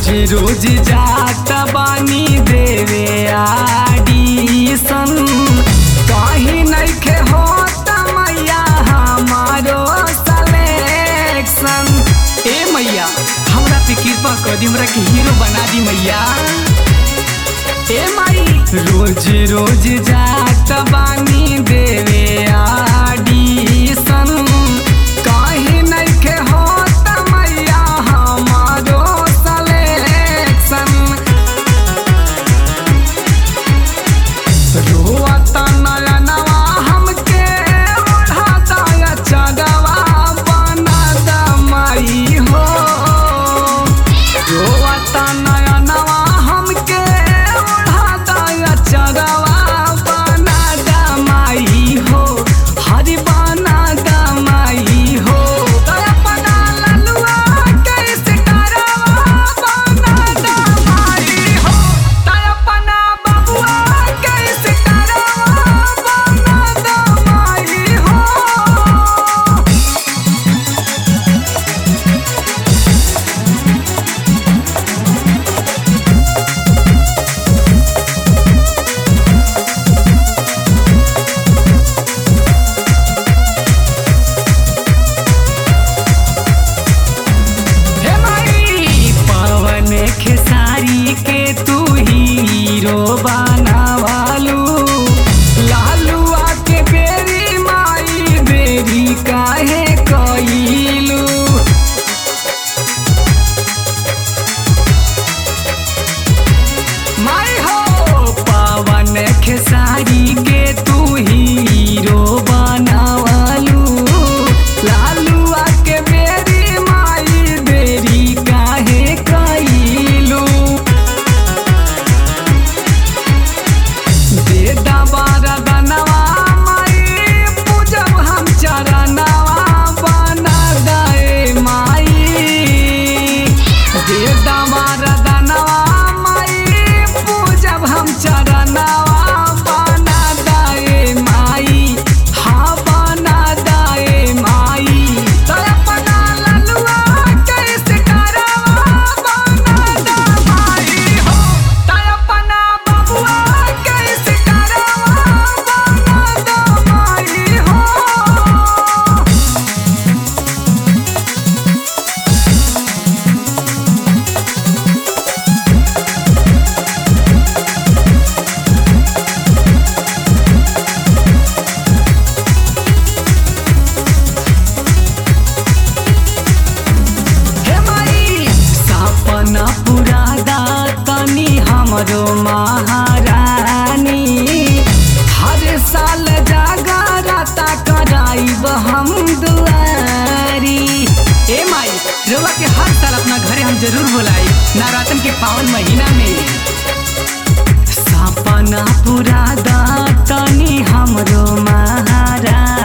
रोज रोज जात बानी देवे आडीसन कहीं नइखे होत मैया हमारो सलेक्शन ए मैया हमरा पे कृपा कर दी हमरा के हीरो बना दी मैया ए माई रोज रोज जात बानी देवे आडीसन कहीं नइखे होत मैया हमारो सलेक्शन रोअत नयनवा हमके ओढ़ाता चगवा बनद माई हो रोअत नयनवा हमके ओढ़ाता चगवा बनद माई हो हरि बनद माई हो तोरा अपना ललुआ कैसे करवा बनद माई हो तोरा अपना बबुआ कैसे करवा बनद माई हो हे माई पवन खेसारी के तू हीरो बनावालू लालुआ के बेरी माई बेरी काहे कइलू माई हो पवन खेसारी के तू हीरो बनावालू लालुआ के बेरी माई बेरी काहे कइलू दे दबारा दनवा माई पूजब हम चरणवा बना दे माई दे दबारा दनवा माई पूजब हम चरणवा बना दे माई हाँ बना दे माई तोरा अपना ललुआ कैसे करवा बना दे माई हो तोरा अपना बबुआ कैसे करवा बना दे माई हो हे माई सपना पूरा तनी हमरो महारानी हर साल जागरता कराइब हम दुआरी ए माई रउआ के हर साल अपना घरे हम जरूर बुलाई नवरात्र के पावन महीना में सपना पूरा तनी हमरो महारानी